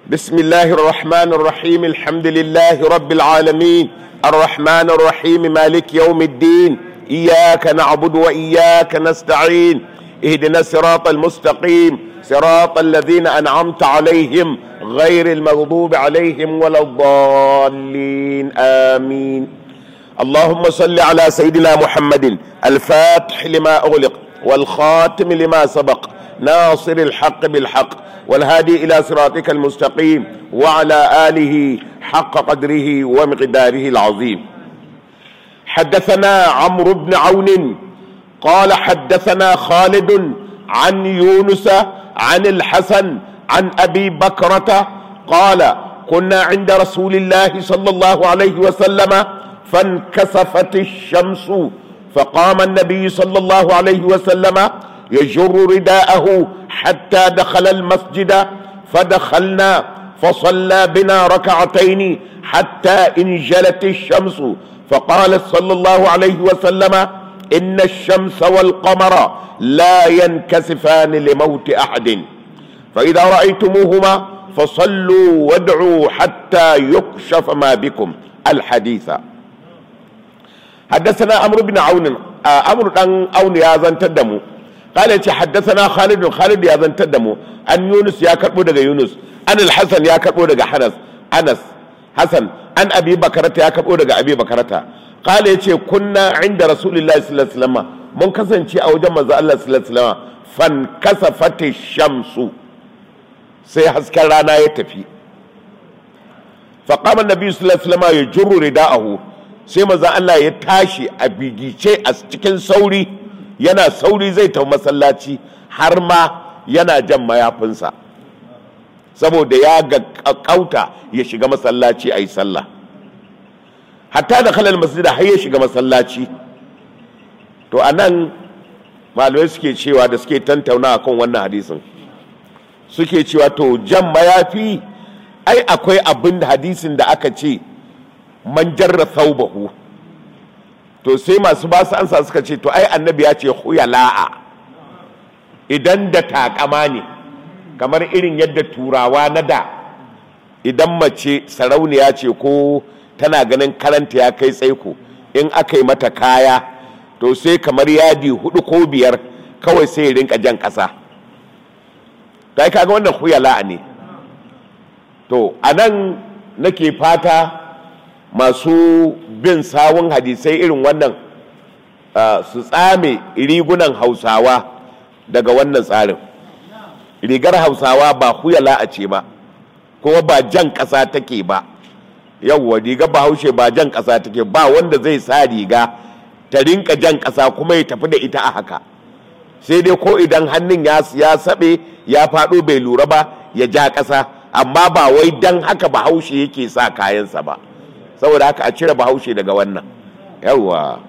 بسم الله الرحمن الرحيم الحمد لله رب العالمين الرحمن الرحيم مالك يوم الدين إياك نعبد وإياك نستعين اهدنا الصراط المستقيم صراط الذين أنعمت عليهم غير المغضوب عليهم ولا الضالين آمين اللهم صل على سيدنا محمد الفاتح لما أغلق والخاتم لما سبق ناصر الحق بالحق والهادي إلى صراطك المستقيم وعلى آله حق قدره ومقداره العظيم حدثنا عمرو بن عون قال حدثنا خالد عن يونس عن الحسن عن أبي بكرة قال كنا عند رسول الله صلى الله عليه وسلم فانكسفت الشمس فقام النبي صلى الله عليه وسلم يجر رداءه حتى دخل المسجد فدخلنا فصلى بنا ركعتين حتى انجلت الشمس فقال صلى الله عليه وسلم ان الشمس والقمر لا ينكسفان لموت احد فاذا رايتموهما فصلوا وادعوا حتى يكشف ما بكم الحديث حدثنا عمرو بن عون عمرو بن عون يا زنتدمو قال يتي حدثنا خالد خالد يا زنتدمو عن يونس يا كربو daga Yunus an الحسن ya karbo daga Hanas Anas Hasan an Abi Bakarata ya karbo daga Abi Bakarata قال yace kunna inda Rasulullahi sallallahu alaihi wasallam mun kasance a wajen manzo Allah sallallahu alaihi wasallam fan kasafati shamsu sai hasken rana ya tafi faqama an-nabi sallallahu alaihi wasallam yajurru rida'ahu sai manzo Allah ya tashi a bigice a cikin sauri yana sauri zai tafi masallaci har ma yana jan mayafinsa saboda ya ga kauta ya shiga masallaci a yi sallah hatta da kalal masjida har ya shiga masallaci to a nan malamai suke cewa da suke tantauna kan wannan hadisin suke cewa to jan mayafi ai akwai abin da hadisin da aka ce man jarra thawbahu to sai masu basu ansa suka ce to ai annabi ya ce huyala'a idan da takama ne kamar irin yadda turawa na da idan mace sarauniya ce ko tana ganin karanta ya kai tsaiko in aka yi mata kaya to sai kamar yadi hudu ko biyar kawai sai ya rinka jan ƙasa ta yi kaga wannan huyala'a ne to a nan nake fata masu bin sawun hadisai irin wannan su tsame rigunan hausawa daga wannan tsarin rigar hausawa ba huyala a ce ba kuma ba jan ƙasa take ba yawwa rigar bahaushe ba jan ƙasa take ba wanda zai sa riga ta rinka jan ƙasa kuma ya tafi da ita a haka sai dai ko idan hannun ya saɓe ya faɗo bai lura ba ya ja ƙasa amma ba wai dan haka bahaushe yake sa kayansa ba saboda haka a cire bahaushe daga wannan yawwa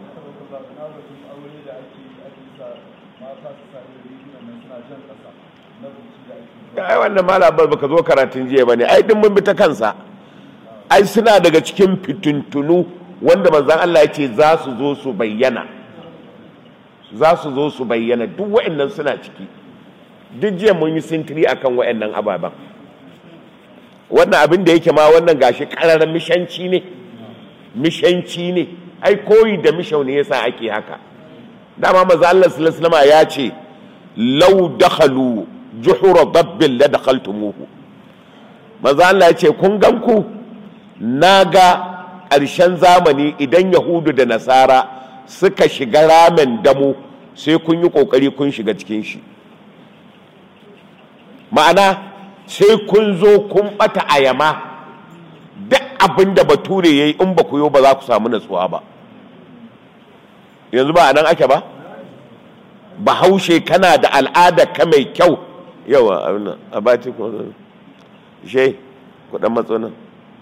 ai wannan malabar baka zo karatun jiya bane ai din mun bi ta kansa ai suna daga cikin fituntunu wanda manzon Allah ya ce za su zo su bayyana za su zo su bayyana duk wa'annan suna ciki duk jiya mun yi sintiri akan wa'annan ababen wannan abin da yake ma wannan gashi ƙararren mishanci ne mishanci ne ai koyi da mishau ne yasa ake haka dama maza Allah sallallahu ya ce law dakhalu juhura dabbin la dakhaltumuhu maza Allah ya ce kun gan ku naga ƙarshen zamani idan yahudu da nasara suka shiga ramen damu sai kun yi ƙoƙari kun shiga cikin shi ma'ana sai kun zo kun bata ayama duk abin da bature ya yi in ba ku yi ba za ku samu natsuwa ba yanzu ba a nan ake ba bahaushe kana da al'ada ka mai kyau yawa abin a bati kuma she kudan matsonan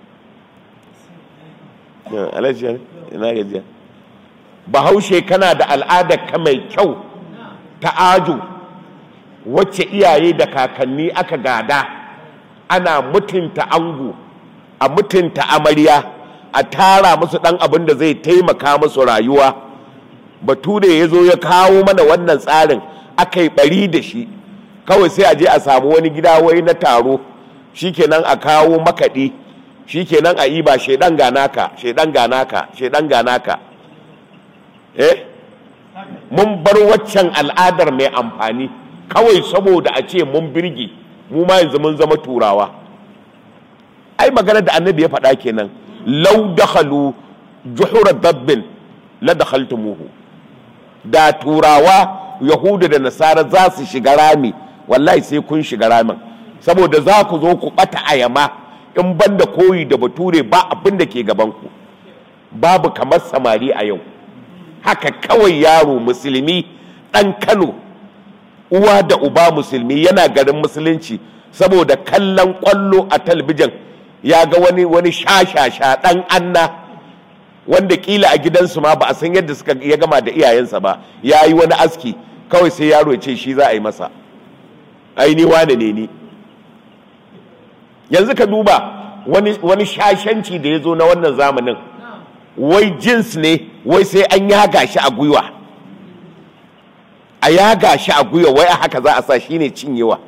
alajiya ina gajiya bahaushe kana da al'ada ka mai kyau ta ajo wacce iyaye da kakanni aka gada ana mutunta ango a mutunta amarya a tara musu dan abin da zai taimaka musu rayuwa bature ya zo ya kawo mana wannan tsarin aka yi bari da shi kawai sai a je a samu wani gida wai na taro shikenan a kawo makaɗi shikenan a yi ba shaidan ganaka shaidan ganaka shaidan ganaka eh mun bar waccan al'adar mai amfani kawai saboda a ce mun birge mu ma yanzu mun zama turawa ai magana da annabi ya faɗa kenan lau dakhalu juhura dabbin la dakhaltumuhu da turawa yahudu da nasara za su shiga rami wallahi sai kun shiga ramin saboda za ku zo ku bata ayama in banda koyi da bature ba abin da ke gaban ku babu kamar samari a yau haka kawai yaro musulmi ɗan kano uwa da uba musulmi yana garin musulunci saboda kallon kwallo a talbijin ya ga wani wani shashasha ɗan anna wanda kila a gidansu ma ba a san yadda suka ya gama da iyayensa ba ya yi wani aski kawai sai yaro ya ce shi za a yi masa aini wane ne ni yanzu ka duba wani, wani shashanci da ya zo na wannan zamanin wai jins ne wai sai an yaga shi a gwiwa a yaga shi a gwiwa wai a haka za a sa shi ne cinyewa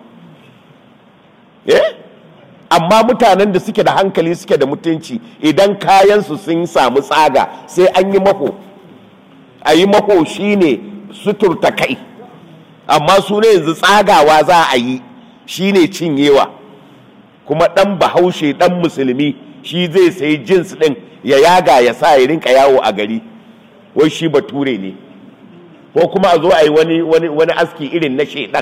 eh amma mutanen da suke da hankali suke da mutunci idan kayansu sun samu tsaga sai an yi maho a yi maho shi ne suturta kai amma su ne yanzu tsagawa za a yi shi ne cinyewa kuma ɗan bahaushe ɗan musulmi shi zai sayi jins ɗin ya yaga ya sa ya rinka yawo a gari wai shi bature ne ko kuma a zo a yi wani, wani, wani aski irin na shaidan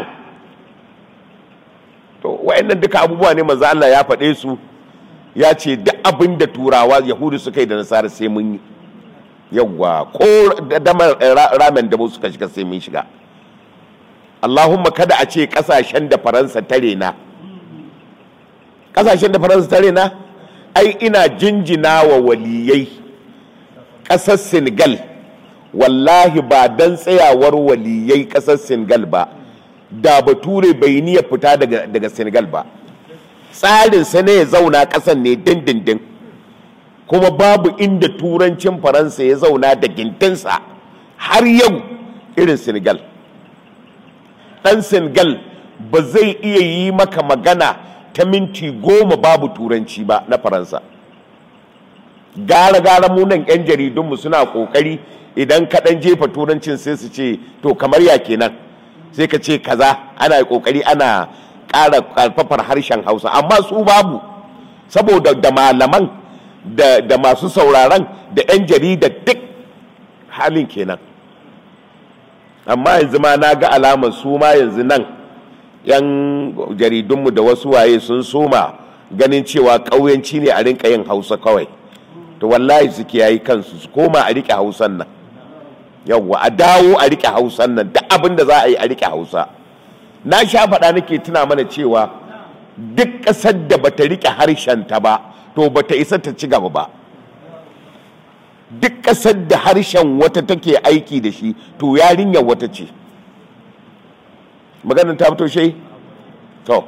to wa'annan duka abubuwa ne manzo Allah ya faɗe su ya ce duk abin da turawa yahudu suka yi da nasara sai mun yi yawwa ko damar ramen da suka shiga sai mun shiga Allahumma kada a ce kasashen da faransa tare na kasashen da faransa tare na ai ina jinjina wa waliyai ƙasar senegal wallahi ba don tsayawar waliyai ƙasar senegal ba da bature bai niyya fita daga, daga senegal ba tsarinsa ne ya zauna ƙasan ne dindindin kuma babu inda turancin faransa ya zauna da gintinsa har yau irin senegal ɗan senegal ba zai iya yi maka magana ta minti goma babu turanci ba na faransa gara-gara munan 'yan jaridunmu suna ƙoƙari idan kaɗan jefa turancin sai su ce to kamar ya kenan sai ka ce kaza ana ƙoƙari ana ƙara ƙarfafar harshen hausa amma su babu saboda da malaman da, da masu sauraron da 'yan jarida duk halin kenan amma yanzu ma na ga alamar su ma yanzu nan 'yan jaridunmu da wasu waye sun soma ganin cewa ƙauyenci ne a rinka yin hausa kawai to wallahi su kiyayi kansu su koma a riƙe hausan nan yawwa a dawo a riƙe hausan nan duk abin da za a yi a riƙe hausa na sha faɗa nake tuna mana cewa duk ƙasar da bata riƙe harshenta ba to bata isa ta ci gaba ba duk ƙasar da harshen wata take aiki da shi to yarinyar wata ce maganin ta fito shai to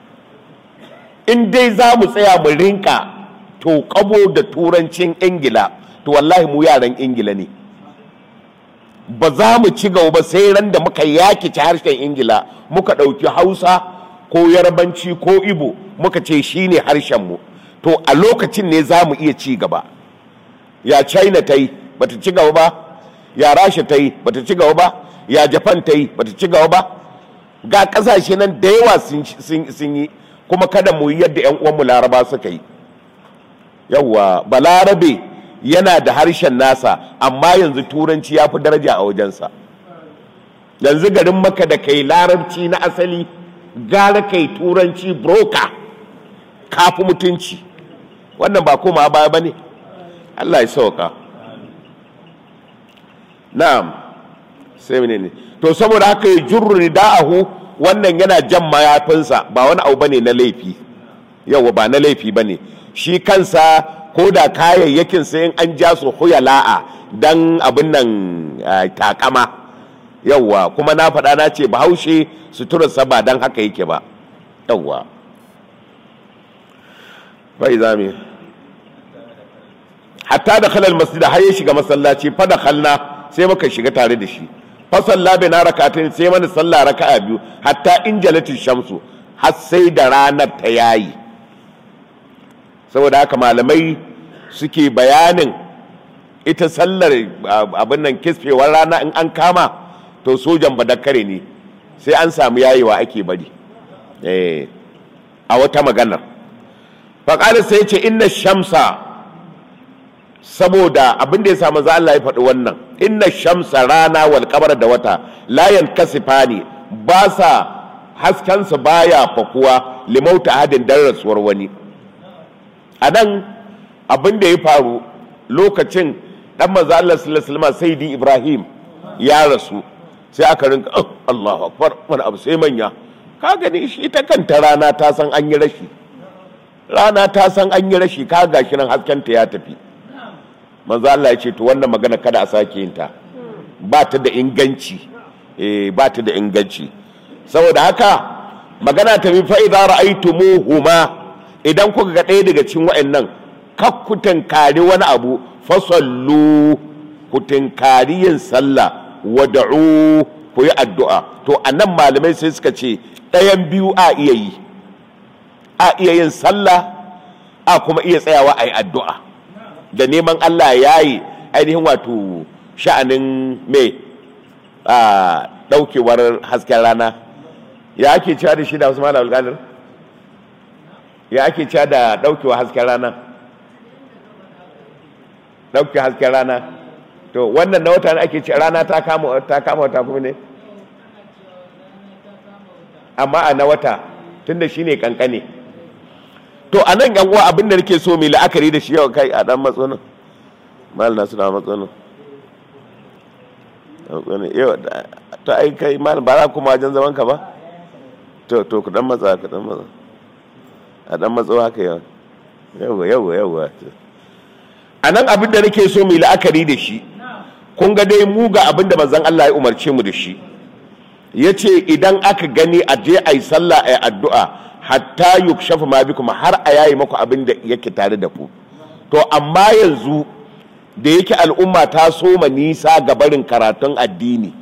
in dai za mu tsaya mu rinka to kabo da turancin ingila to wallahi mu yaran ingila ne ba za mu ci gaba ba sai ran da muka yakice harshen ingila muka ɗauki hausa ko yarbanci ko ibo muka ce shi ne harshenmu to a lokacin ne za mu iya ci gaba ya china ta yi bata ci gaba ba ya rasha ta yi bata ci gaba ba ya japan ta yi bata ci gaba ba ga kasashe nan da yawa sun yi kuma kada mu yi yadda 'yan uwanmu laraba suka yi yawwa balarabe yana da harshen nasa amma yanzu turanci ya fi daraja a wajensa yanzu garin maka da kai larabci na asali gara kai turanci broka kafi mutunci wannan ba koma baya ba ne allah ya sauka na'am sai ne to saboda haka ya jurri da'ahu wannan yana jan mayafinsa ba wani abu bane na laifi yawa ba na laifi bane shi kansa ko da kayayyakin sai in an ja su huyala'a dan abin nan takama yawa kuma na faɗa na ce bahaushe suturarsa ba dan haka yake ba yawa bai zame hatta da khalal masjid har ya shiga masallaci fa da khalna sai muka shiga tare da shi fa salla bina rakatain sai mana sallah raka'a biyu hatta in jalatin shamsu har sai da ranar ta yayi saboda haka malamai suke bayanin ita sallar abin nan kisfewar rana in an kama to sojan badakare ne sai an samu yayewa ake bari a wata maganar faƙalar sai ce inna shamsa saboda abin da ya samu za Allah ya faɗi wannan inna shamsa rana wal kamar da wata layan kasifa ne ba sa haskensa baya fakuwa limauta hadin dan rasuwar wani a nan abin da ya faru lokacin dan maza Allah sallallahu alaihi Ibrahim ya rasu sai aka rinka Allahu akbar wani abu sai manya ka gani shi ita kanta rana ta san an yi rashi rana ta san an yi rashi ka gashi nan haskenta ya tafi manzo Allah ya ce to wannan magana kada a sake yin ta ba ta da inganci eh ba ta da inganci saboda haka magana ta bi fa idza ra'aytumuhuma idan kuka ga ɗaya daga cikin wa'annan kakkutan kari wani abu fasallu ku tinkari yin sallah wada'u ku yi addu'a to anan malamai sai suka ce ɗayan biyu a iya yi a iya yin sallah a kuma iya tsayawa a yi addu'a da neman Allah ya yi ainihin wato sha'anin mai a ɗaukewar hasken rana ya ake cewa da shi da wasu malam alƙalir ya ake cewa da ɗaukewar hasken rana ɗauke hasken rana to wannan na wata ake ce rana ta kama wata kuma ne amma a na wata tunda shi ne kankane to a nan yan uwa abin da nake so mai la'akari da shi yau kai a dan matsonin mal nasu da matsonin yau to ai kai mal ba za kuma wajen zaman ka ba to to ku dan matsa ku dan matsa a dan matso haka yau yau yau yau a nan abin da nake so mai la'akari da shi kun ga dai mu ga abin da manzon Allah ya umarce mu da shi ya ce idan aka gani a je a yi sallah a yi addu'a hatta yukshafa ma bikum har a yayi maku abin da yake tare da ku to amma yanzu da yake al'umma ta soma nisa ga barin karatun addini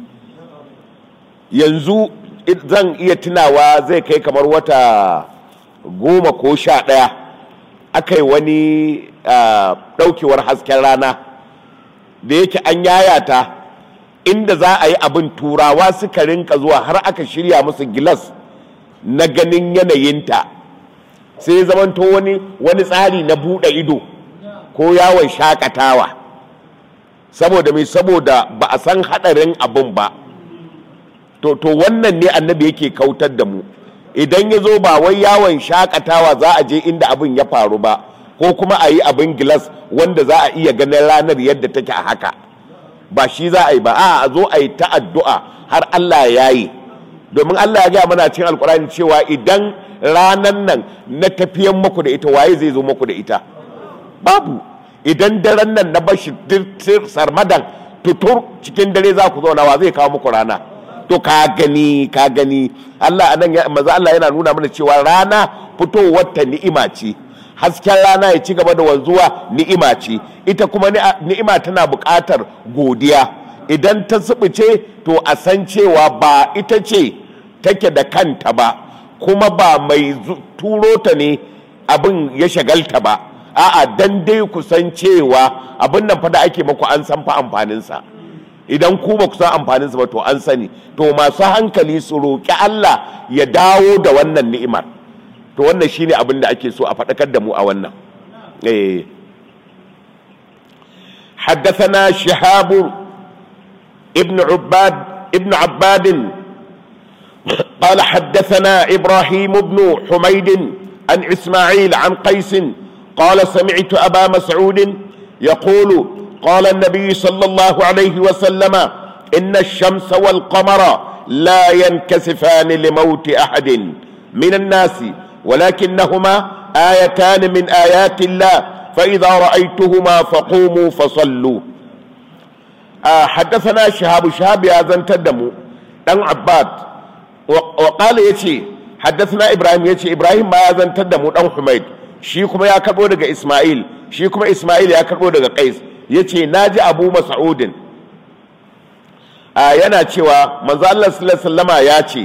yanzu zan iya tunawa zai kai kamar wata goma ko sha ɗaya aka yi wani ɗaukewar hasken rana da yake an yayata inda za a yi abin turawa suka rinka zuwa har aka shirya musu gilas na ganin yanayinta sai zamanto wani wani tsari na buɗe ido ko yawon shakatawa saboda mai saboda ba a san haɗarin abin ba to, to wannan ne annabi yake kautar da mu idan ya zo ba wai yawon shakatawa za a je inda abin ya faru ba ko kuma a yi abin gilas wanda za a iya ganin ranar yadda take a haka ba shi za a yi ba a zo a yi ta addu'a har Allah ya yi domin Allah ya gaya mana cikin alkurani cewa idan ranan nan na tafiyan muku da ita waye zai zo muku da ita babu idan daren nan na bashi sarmadan tutur cikin dare za ku zauna wa zai kawo muku rana to ka gani ka gani Allah anan ya maza Allah yana nuna mana cewa rana fitowar ta ni'ima ce hasken rana ya ci gaba da wanzuwa ni'ima ce ita kuma ni'ima tana buƙatar godiya idan ta subuce to a san cewa ba ita ce take da kanta ba kuma ba mai turo ta ne abin ya shagalta ba a'a dan dai ku san cewa abin nan fa da ake maku an san fa amfaninsa idan ku ba ku san amfaninsa ba to an sani to masu hankali su roƙi Allah ya dawo da wannan ni'imar to wannan shine abin da ake so a faɗakar da mu a wannan eh حدثنا شهاب ابن عباد ابن عباد قال حدثنا ابراهيم بن حميد عن اسماعيل عن قيس قال سمعت ابا مسعود يقول قال النبي صلى الله عليه وسلم ان الشمس والقمر لا ينكسفان لموت احد من الناس ولكنهما ايتان من ايات الله فاذا رايتهما فقوموا فصلوا آه حدثنا شهاب شهاب يا زنتدمو دان عباد وقال يتي حدثنا ابراهيم يتي ابراهيم ما يا زنتدمو دان حميد shi kuma ya karbo daga Ismail shi kuma Ismail ya karbo daga Qais yace naji Abu Mas'udin a yana cewa manzo Allah sallallahu alaihi wasallama ya ce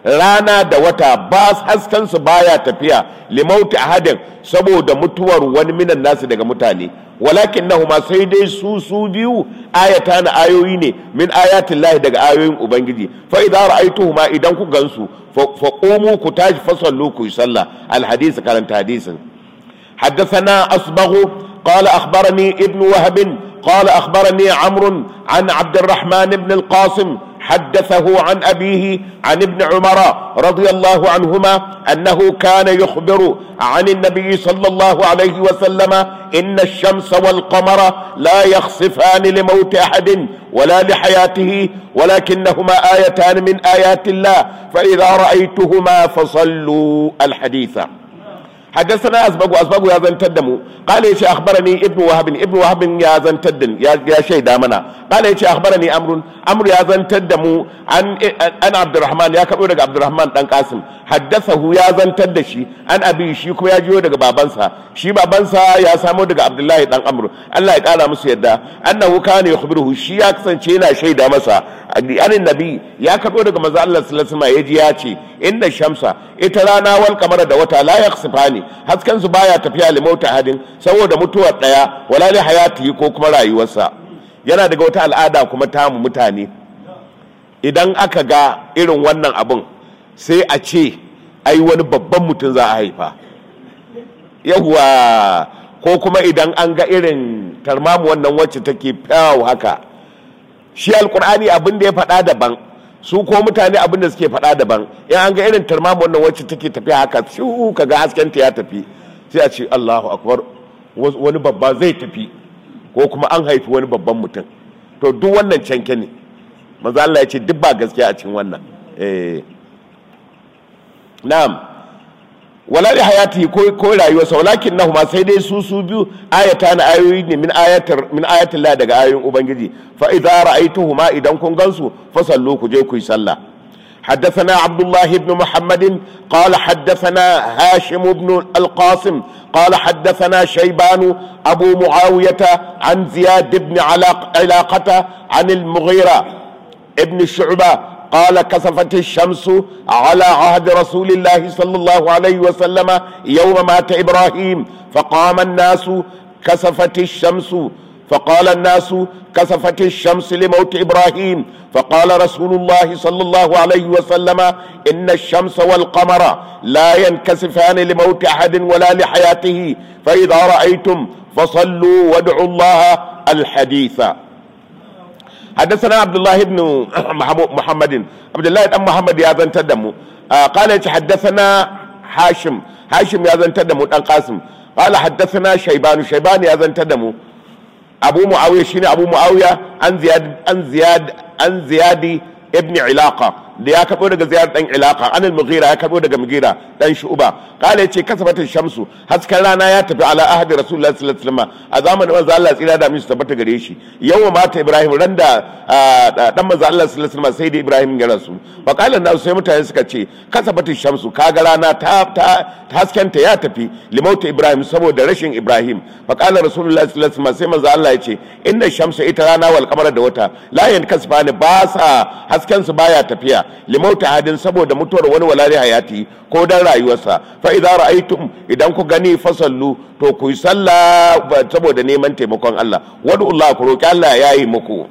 rana da wata ba hasken su baya tafiya limauti ahadin saboda mutuwar wani minan nasu daga mutane walakin nahuma sai dai su su biyu ayata na ayoyi ne min ayatin lahi daga ayoyin ubangiji fa idza ra'aytuhuma idan ku gansu fa qumu ku tashi fa sallu ku sallah al hadisi karanta hadisin حدثنا أصبغ قال أخبرني ابن وهب قال أخبرني عمرو عن عبد الرحمن بن القاسم حدثه عن أبيه عن ابن عمر رضي الله عنهما أنه كان يخبر عن النبي صلى الله عليه وسلم إن الشمس والقمر لا يخسفان لموت أحد ولا لحياته ولكنهما آيتان من آيات الله فإذا رأيتهما فصلوا الحديث حدثنا أسبق وأسبق يا زن تدمو قال يا أخبرني ابن وهب ابن وهب يا زن تدن يا يا شيء دامنا قال يا أخبرني أمر أمر يا زن تدمو عن أنا عبد الرحمن يا كبير عبد الرحمن دان قاسم حدثه يا زن تدشي عن أبي شي كما يا جيو daga babansa shi babansa ya samo daga Abdullahi dan Amr Allah ya kara musu yadda annahu kana yukhbiruhu shi ya kasance yana shaida masa anin nabi ya karbo daga manzo Allah sallallahu alaihi wasallam yaji ya ce inna shamsa ita rana wal kamara da wata la yakhsifani hasken su baya tafiya limauta hadin saboda mutuwar daya wala li hayati ko kuma rayuwarsa yana daga wata al'ada kuma tamu mutane idan aka ga irin wannan abun sai a ce ai wani babban mutum za a haifa yawwa ko kuma idan an ga irin tarmamu wannan wacce take fyawo haka shi alkur'ani abin da ya faɗa daban su ko mutane abin da suke faɗa daban in an ga irin tarmamu wannan wacce take tafiya haka shu ka ga haskenta ya tafi sai a ce allahu akbar wani babba zai tafi ko kuma an haifi wani babban mutum to duk wannan canke ne maza Allah ya ce duk ba gaskiya a cikin wannan eh na'am wala li hayati ko ko rayuwarsa walakin nahuma sai dai su su biyu ayata na ayoyi ne min ayatar min ayatin Allah daga ayoyin ubangiji fa idza ra'aytuhuma idan kun gansu fa sallu ku je ku yi sallah حدثنا عبد الله بن محمد قال حدثنا هاشم بن القاسم قال حدثنا شيبان أبو معاوية عن زياد بن علاقة عن المغيرة ابن شعبة قال كسفت الشمس على عهد رسول الله صلى الله عليه وسلم يوم مات إبراهيم فقام الناس كسفت الشمس فقال الناس كسفت الشمس لموت إبراهيم فقال رسول الله صلى الله عليه وسلم إن الشمس والقمر لا ينكسفان لموت أحد ولا لحياته فإذا رأيتم فصلوا وادعوا الله الحديث حدثنا عبد الله بن محمد عبد الله بن محمد يا زن تدمو آه قال حدثنا هاشم هاشم يا زن تدمو دان قاسم قال حدثنا شيبان شيبان يا زن تدمو ابو معاويه شيني ابو معاويه عن زياد عن زياد عن زياد ابن علاقه da ya karbo daga ziyar dan ilaka anil mughira ya karbo daga mughira dan shu'ba kala yace kasabata shamsu hasken rana ya tafi ala ahdi rasulullahi sallallahu alaihi wasallam a zamanin manzo Allah tsira da mishi tabbata gare shi yawa mata ibrahim randa dan manzo Allah sallallahu alaihi wasallam sai da ibrahim ya rasu fa kala na sai mutane suka ce kasabata shamsu kaga rana ta ta hasken ta ya tafi limauta ibrahim saboda rashin ibrahim fa kala rasulullahi sallallahu alaihi wasallam sai manzo Allah yace inna shamsa ita rana wal qamara da wata la yankasfani ba sa hasken su baya tafiya limauta hadin saboda mutuwar wani walari hayati ko dan rayuwarsa fa idza ra'aytum idan ku gani fasallu to ku yi sallah saboda neman taimakon Allah wadu Allah ku roki Allah ya yi muku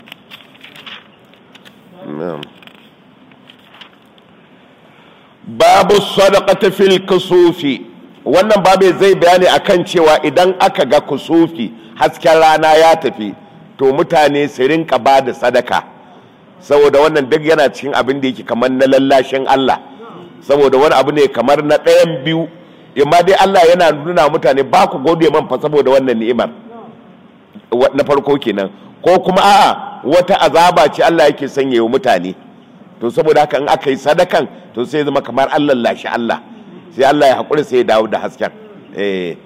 babu sadaqati fil kusufi wannan babu zai bayani akan cewa idan aka ga kusufi hasken rana ya tafi to mutane su rinka ba da sadaka saboda wannan duk yana cikin abin da yake kamar na lallashin Allah saboda wani abu ne kamar na ɗayan biyu imma dai Allah yana nuna mutane ba ku gode man fa saboda wannan ni'imar na farko kenan ko kuma a'a wata azaba ce Allah yake sanya wa mutane to saboda haka in aka yi sadakan to sai zama kamar Allah lashi Allah sai Allah ya haƙuri sai ya dawo da hasken eh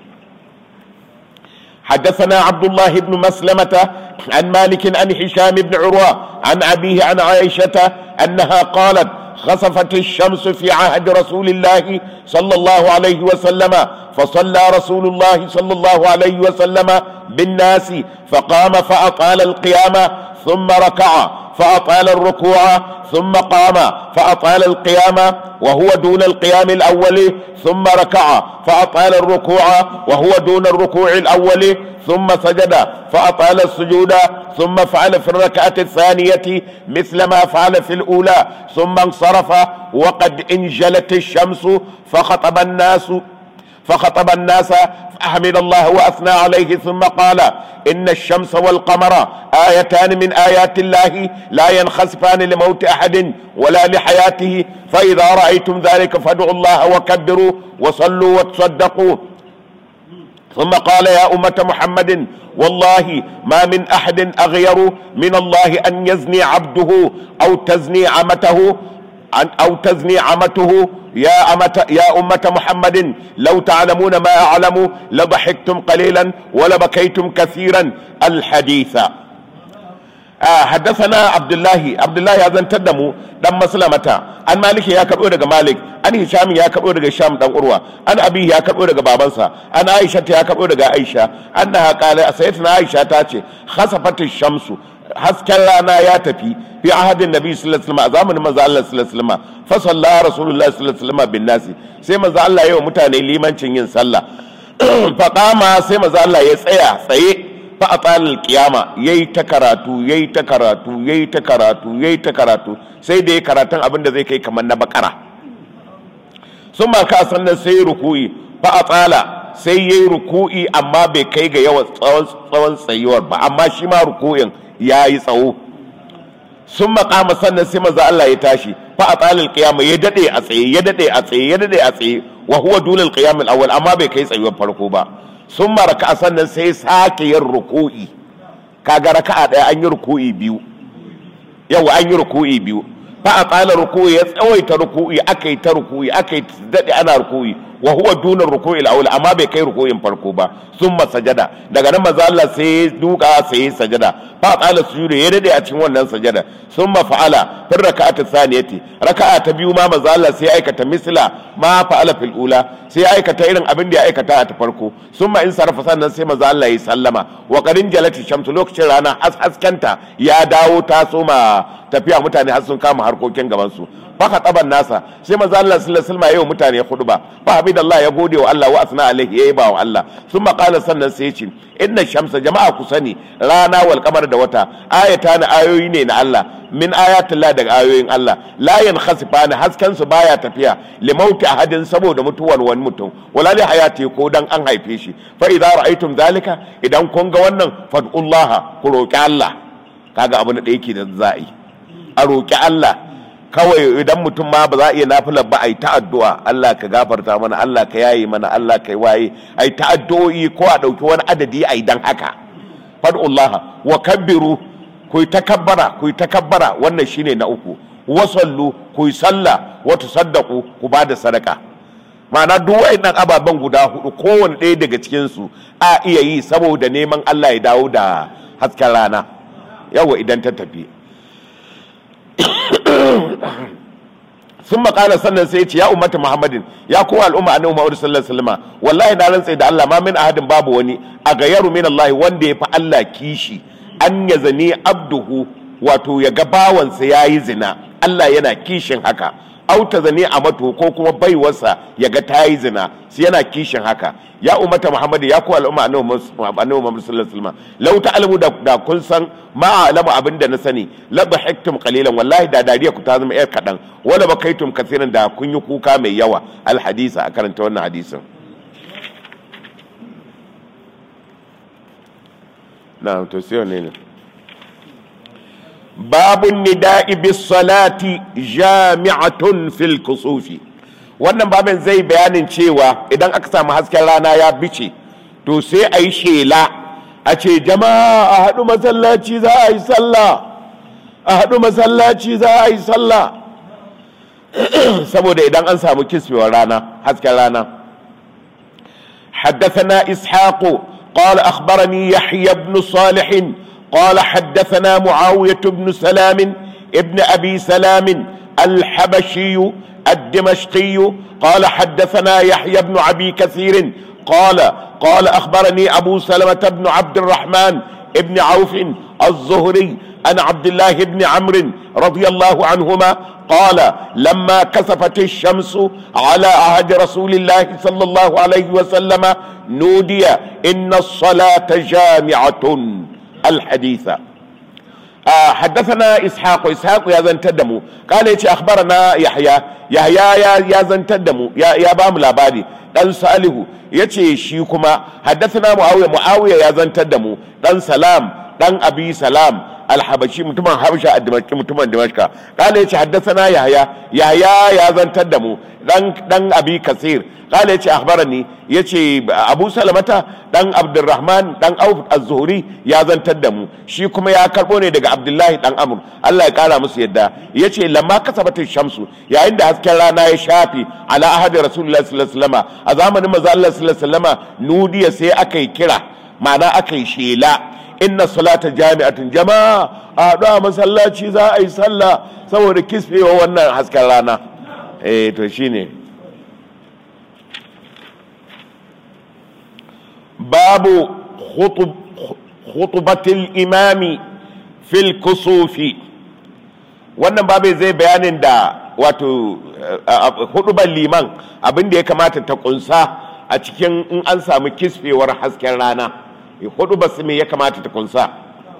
حدثنا عبد الله بن مسلمة عن مالك عن هشام بن عروة عن أبيه عن عائشة أنها قالت خسفت الشمس في عهد رسول الله صلى الله عليه وسلم فصلى رسول الله صلى الله عليه وسلم بالناس فقام فأطال القيامة ثم ركع فأطال الركوع ثم قام فأطال القيام وهو دون القيام الأول ثم ركع فأطال الركوع وهو دون الركوع الأول ثم سجد فأطال السجود ثم فعل في الركعة الثانية مثل ما فعل في الأولى ثم انصرف وقد انجلت الشمس فخطب الناس فخطب الناس فحمد الله واثنى عليه ثم قال ان الشمس والقمر ايتان من ايات الله لا ينخسفان لموت احد ولا لحياته فاذا رايتم ذلك فادعوا الله وكبروا وصلوا وتصدقوا ثم قال يا أمة محمد والله ما من أحد أغير من الله أن يزني عبده أو تزني عمته أو تزني عمته يا أمة يا أمة محمد لو تعلمون ما أعلم لضحكتم قليلا ولبكيتم كثيرا الحديث آه حدثنا عبد الله عبد الله هذا تدمو دم مسلمة an maliki ya karɓo daga malik an hisham ya karɓo daga sham dan urwa an abi ya karɓo daga babansa an aisha ta ya karɓo daga aisha annaha qala sayyidatuna aisha ta ce khasafatu shamsu hasken rana ya tafi fi ahadin nabi sallallahu alaihi wasallam a zamanin manzo Allah sallallahu alaihi wasallam fa salla rasulullahi sallallahu alaihi wasallam bin nasi sai manzo Allah ya wa mutane limancin yin sallah fa qama sai manzo Allah ya tsaya tsaye fa atal qiyama yayi ta karatu yayi ta karatu yayi ta karatu yayi ta karatu sai da ya karatun abin da zai kai kamar na bakara sun ma ka sannan sai ruku'i fa atala sai yayi ruku'i amma bai kai ga yawan tsawon tsawon tsayuwar ba amma shi ma ruku'in yayi tsawo sun makama sannan sai maza Allah ya tashi fa atala alqiyama ya dade a tsaye ya dade a tsaye ya dade a tsaye wa huwa dulal qiyam al-awwal amma bai kai tsayuwar farko ba sun maraka sannan sai sake yin ruku'i kaga raka'a daya an yi ruku'i biyu yau an yi ruku'i biyu fa a tsala ruku'i ya tsawaita ruku'i aka yi ta ruku'i aka yi daɗe ana ruku'i wa huwa dunar ruku'i al amma bai kai ruku'in farko ba sun sajada daga nan maza Allah sai ya duka sai ya sajada fa a tsala sujudu ya daɗe a cikin wannan sajada sun fa'ala fir raka'atu thaniyati raka'a ta biyu ma maza Allah sai ya aikata misla ma fa'ala fil ula sai ya aikata irin abin da ya aikata a ta farko sun in sarrafa sannan sai maza Allah ya sallama wa qarin jalati shamsu lokacin rana haskenta ya dawo ta soma tafiya mutane har sun kama harkokin gaban su baka taban nasa sai maza Allah sallallahu alaihi wasallam yayin mutane khutba fa habidallah ya gode wa Allah wa asna alaihi yayi ba wa Allah sun qala sannan sai ya ce inna shamsa jama'a ku sani rana wal qamar da wata ayata na ayoyi ne na Allah min ayatillah daga ayoyin Allah la yankhasifani hasken su baya tafiya li mauti ahadin saboda mutuwar wani mutum wala li hayati ko dan an haife shi fa idza ra'aytum zalika idan kun ga wannan fad'ullaha ku roki Allah kaga abu na da yake da za'i a roki Allah kawai idan mutum ma ba za a iya nafilar ba a yi ta addu'a Allah ka gafarta mana Allah ka yayi mana Allah ka waye a yi ta addu'o'i ko a ɗauki wani adadi a yi dan haka fad'ullaha wa kabbiru ku yi takabbara ku yi takabbara wannan shine na uku wasallu ku yi sallah wa tusaddaqu ku ba da sadaka ma'ana duk wayannan ababen guda hudu kowanne ɗaya daga cikin su a iya yi saboda neman Allah ya dawo da hasken rana yawa idan ta tafi sun makala sannan sai ce ya ummata muhammadin ya kowa al'umma annabi muhammad sallallahu alaihi wasallam wallahi na rantsa da Allah ma min ahadin babu wani a gayaru min Allah wanda ya fi Allah kishi an ya zane abduhu wato ya ga bawansa ya yi zina Allah yana kishin haka auta zane a mato ko kuma baiwarsa ya ga ta yi zina su yana kishin haka ya umata muhammadu ya kuwa al'umma annabi muhammadu sallallahu alaihi wasallam law ta'lamu da kun san ma alamu abin da na sani la bahiktum qalilan wallahi da dariya ku ta zama yar kadan wala bakaitum kathiran da kun yi kuka mai yawa al hadisa a karanta wannan hadisin na to sai ne ne babun nida'i bis salati jami'atun fil kusufi wannan babin zai bayanin cewa idan aka samu hasken rana ya bice to sai a yi shela a ce jama'a a haɗu masallaci za a yi sallah a haɗu masallaci za a yi sallah saboda idan an samu kisbewar rana hasken rana حدثنا إسحاق قال أخبرني يحيى بن صالح قال حدثنا معاوية بن سلام ابن أبي سلام الحبشي الدمشقي قال حدثنا يحيى بن أبي كثير قال قال أخبرني أبو سلمة بن عبد الرحمن ابن عوف الزهري عن عبد الله بن عمرو رضي الله عنهما قال لما كسفت الشمس على عهد رسول الله صلى الله عليه وسلم نودي إن الصلاة جامعة الحديث آه حدثنا إسحاق إسحاق يا زن تدمو قال يتي أخبرنا يحيى يحيى يا يا زن تدمو يا يا بام لاباري dan salihu ya ce shi kuma haddasa muawiya muawiya ya zantar da mu dan salam dan abi salam alhabashi mutumin habasha a dimashki mutumin dimashka kala yace haddathana yahya yahya ya zantar da mu dan dan abi kasir kala yace akhbarani yace abu salamata dan abdurrahman dan auf az-zuhri ya zantar da mu shi kuma ya karbo ne daga abdullahi dan amr Allah ya kara musu yadda yace lamma kasabatu shamsu yayin da hasken rana ya shafi ala ahadi rasulullahi sallallahu alaihi wasallam a zamanin manzo Allah sallallahu alaihi wasallam nudiya sai aka yi kira ma'ana aka yi shela inna salata jami'atun jama'a a haɗu a masallaci za a yi sallah saboda kisfewa wannan hasken rana eh to shine babu khutubatil imami fil kusufi wannan babu zai bayanin da wato hudubar liman abin da ya kamata ta kunsa a cikin in an samu kisfewar hasken rana hudu ba su me ya kamata ta kunsa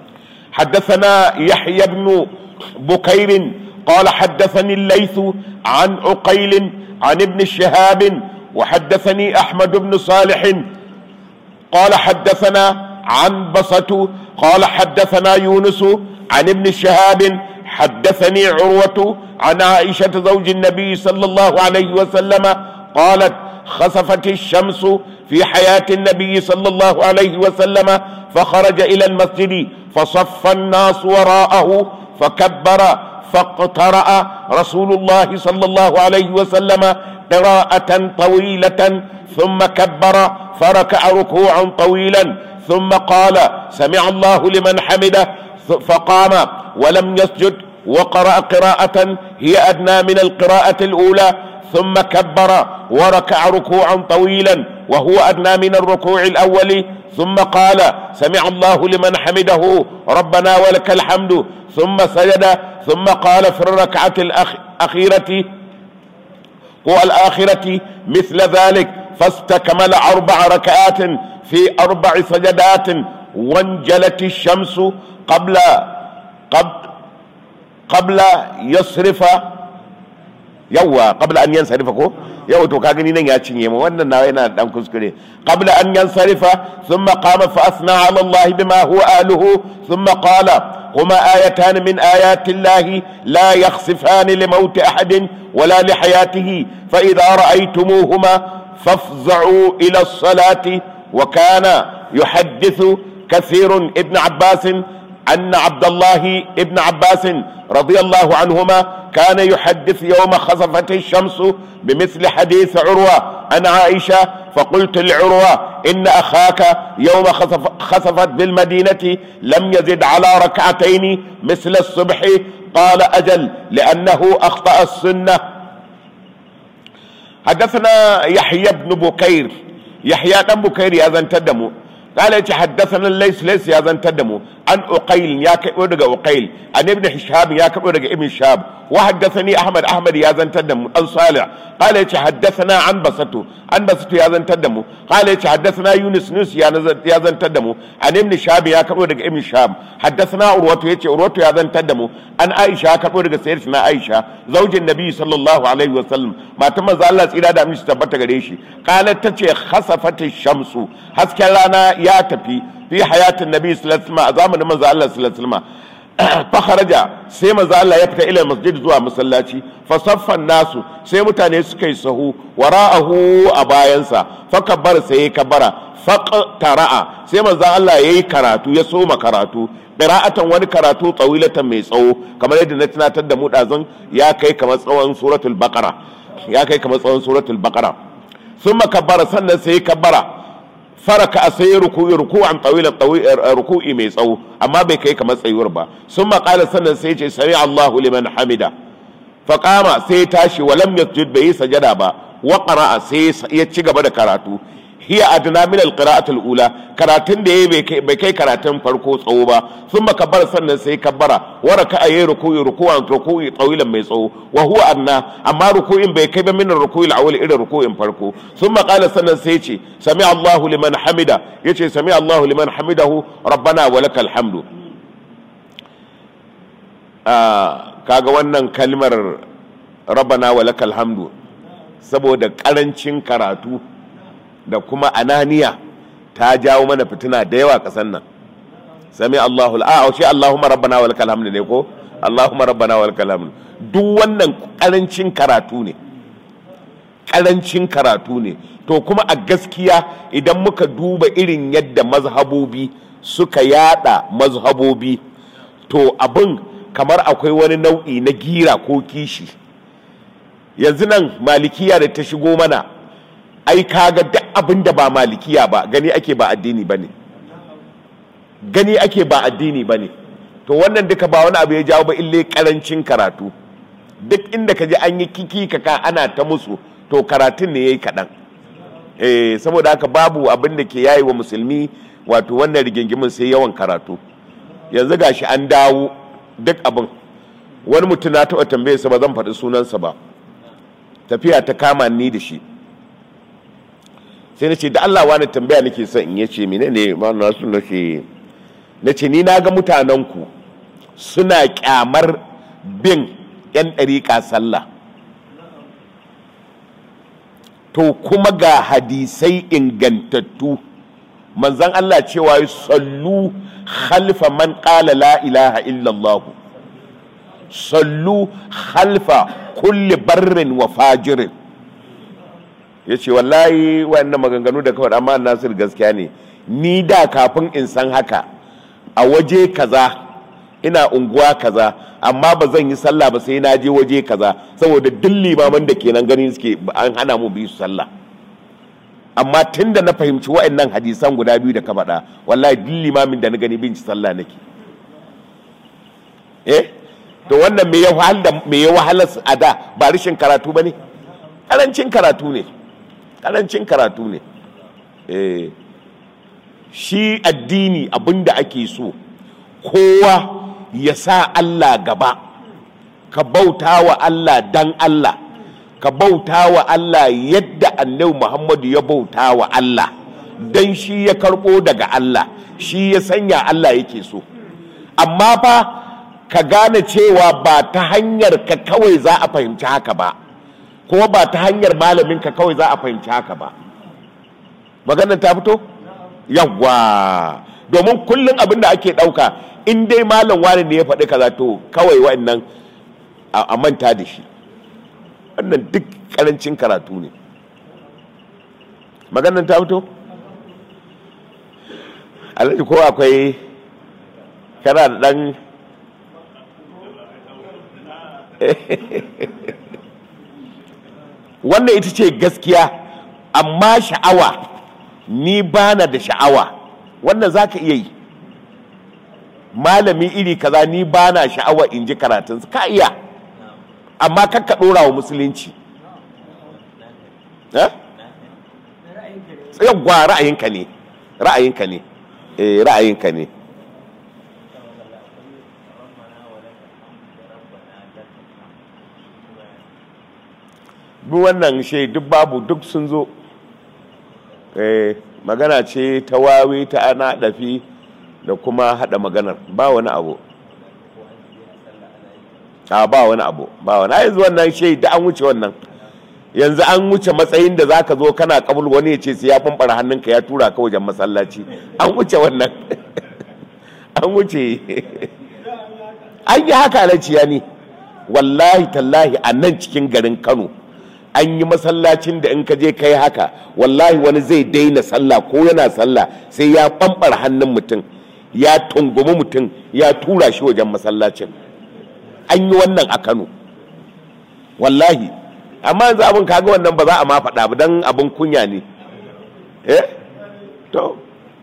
حدثنا يحيى بن بكير قال حدثني الليث عن عقيل عن ابن شهاب وحدثني أحمد بن صالح قال حدثنا عن بسط قال حدثنا يونس عن ابن شهاب حدثني عروة عن عائشة زوج النبي صلى الله عليه وسلم قالت خسفت الشمس في حياة النبي صلى الله عليه وسلم فخرج إلى المسجد فصف الناس وراءه فكبر فاقترأ رسول الله صلى الله عليه وسلم قراءة طويلة ثم كبر فركع ركوعا طويلا ثم قال سمع الله لمن حمده فقام ولم يسجد وقرأ قراءة هي أدنى من القراءة الأولى ثم كبر وركع ركوعا طويلا وهو أدنى من الركوع الأول ثم قال سمع الله لمن حمده ربنا ولك الحمد ثم سجد ثم قال في الركعة الأخيرة والآخرة مثل ذلك فاستكمل أربع ركعات في أربع سجدات وانجلت الشمس قبل قبل قبل يصرف yawwa qabla an yansarifa ko yawa to ka gani nan ya cinye mu wannan nawa yana dan kuskure qabla an yansarifa thumma qama fa asna ala Allah bima huwa ahluhu thumma qala huma ayatan min ayati Allah la yakhsifan li maut ahad wala li hayatihi fa idha ra'aytumuhuma fafza'u ila as-salati wa kana yuhaddithu كثير ابن عباس أن عبد الله ابن عباس رضي الله عنهما كان يحدث يوم خسفت الشمس بمثل حديث عروة عن عائشة فقلت لعروة إن أخاك يوم خسف خسفت بالمدينة لم يزد على ركعتين مثل الصبح قال أجل لأنه أخطأ السنة حدثنا يحيى بن بكير يحيى بن بكير يا تدموا قال يتي حدثنا ليس ليس يا زن تدمو عن أقيل يا كبو دغ أقيل عن ابن شهاب يا كبو دغ ابن شهاب وحدثني أحمد أحمد يا زن تدمو عن صالح قال يتي حدثنا عن بسطو عن بسطو يا زن تدمو قال يتي حدثنا يونس نوس يا نزل يا زن تدمو عن ابن شهاب يا كبو دغ ابن شهاب حدثنا عروة يتي عروة يا زن تدمو عن عائشة يا كبو دغ سيدنا عائشة زوج النبي صلى الله عليه وسلم ما تم الله سيدا da aminci tabbata gare shi qalat tace khasafat shamsu hasken rana ya tafi fi hayatin nabi sallallahu alaihi wasallam a zamanin manzo Allah sallallahu alaihi wasallam fa kharaja sai manzo Allah ya fita ila masjid zuwa masallaci fa saffan nasu sai mutane suka yi sahu wara'ahu a bayansa fa kabbara sai kabbara faqtara'a sai manzo Allah yayi karatu ya soma karatu qira'atan wani karatu tsawilatan mai tsawo kamar yadda na tunatar da mu dazan ya kai kamar tsawon suratul baqara ya kai kamar tsawon suratul baqara thumma kabbara sannan sai kabbara faraka a sai ruku'i ruku'an tawilan ruku'i mai tsawo amma bai kai kamar tsayuwar ba sun maƙala sannan sai ce sami Allahu liman hamida faƙama sai ya tashi walam yasjud bai yi sajada ba wa qara'a sai ya ci gaba da karatu hiya adna min alqira'atul ula karatun da yayi bai kai karatun farko tsawo ba sun kabbara sannan sai kabbara wa raka'a yayi ruku'i ruku'an ruku'i tsawilan mai tsawo wa huwa adna amma ruku'in bai kai ba min ruku'il awwal irin ruku'in farko sun qala sannan sai ce sami Allahu liman hamida yace sami Allahu liman hamidahu rabbana wa lakal hamdu kaga wannan kalmar rabbana wa lakal hamdu saboda karancin karatu da kuma ananiya ta jawo mana fitina da yawa kasan nan sami Allahu a shi Allahumma rabbana wa lakal hamdu ne ko Allahumma rabbana wa lakal hamdu duk wannan karancin karatu ne karancin karatu ne to kuma a gaskiya idan muka duba irin yadda mazhabobi suka yada mazhabobi to abin kamar akwai wani nau'i na gira ko kishi yanzu nan malikiya da ta shigo mana ai kaga duk abin da ba malikiya ba gani ake ba addini bane gani ake ba addini bane to wannan duka ba wani abu ya jawo ba ille karancin karatu duk inda ka ji an yi kiki kaka ana ta musu to karatun ne yayi kaɗan eh saboda haka babu abin da ke yayi wa musulmi wato wannan rigingimin sai yawan karatu yanzu gashi an dawo duk abin wani mutum na taɓa tambaye sa ba zan faɗi sunansa ba tafiya ta kama ni da shi sai na ce da Allah wani tambaya nake son in yace mene ne ma na su nace na ce ni na ga mutanenku suna kyamar bin yan ɗariƙa sallah to kuma ga hadisai ingantattu manzan Allah cewa sallu khalfa man qala la ilaha illallah sallu khalfa kulli barrin wa fajirin ya ce wallahi wannan maganganu da kawai amma nasir gaskiya ne ni da kafin in san haka a waje kaza ina unguwa kaza amma ba zan yi sallah ba sai na je waje kaza saboda duk limaman da kenan ganin suke an hana mu bi su sallah amma tun da na fahimci wa'annan hadisan guda biyu da ka faɗa wallahi duk limamin da na gani bin ci sallah nake eh to wannan me ya wahala me ya wahala a da ba rashin karatu bane karancin karatu ne karancin karatu ne eh shi addini abinda ake so kowa ya sa Allah gaba ka bauta wa Allah dan Allah ka bauta wa Allah yadda annabi Muhammadu ya bauta wa Allah dan shi ya karɓo daga Allah shi ya sanya Allah yake so amma fa ka gane cewa ba ta hanyar ka kawai za a fahimci haka ba kuma ba ta hanyar malamin ka kawai za a fahimci haka ba maganar ta fito yawwa domin kullum abin da ake ɗauka in dai malam wani ne ya faɗi kaza to kawai wa'annan a manta da shi wannan duk ƙarancin karatu ne maganar ta fito alhaji ko akwai kana da ɗan wannan ita ce gaskiya amma sha'awa ni bana da sha'awa wannan za ka iya yi malami iri kaza ni bana sha'awa in ji karatunsa ka iya amma kakka ɗora wa musulunci yawwa ra'ayinka ne ra'ayinka ne eh ra'ayinka ne duk wannan shi duk babu duk sun zo eh magana ce ta wawe ta ana dafi da kuma hada maganar ba wani abu a ba wani abu ba wani yanzu wannan shi da an wuce wannan yanzu an wuce matsayin da zaka zo kana kabul wani ya ce sai ya fanfara hannunka ya tura ka wajen masallaci an wuce wannan an wuce an yi haka alaciya ne wallahi tallahi a nan cikin garin kano an yi masallacin da in ka je kai haka wallahi wani zai daina sallah ko yana sallah sai ya ɓamɓar hannun mutum ya tungumi mutum ya tura shi wajen masallacin an yi wannan a kano wallahi amma yanzu abin kaga wannan ba za a ma faɗa ba don abin kunya ne eh to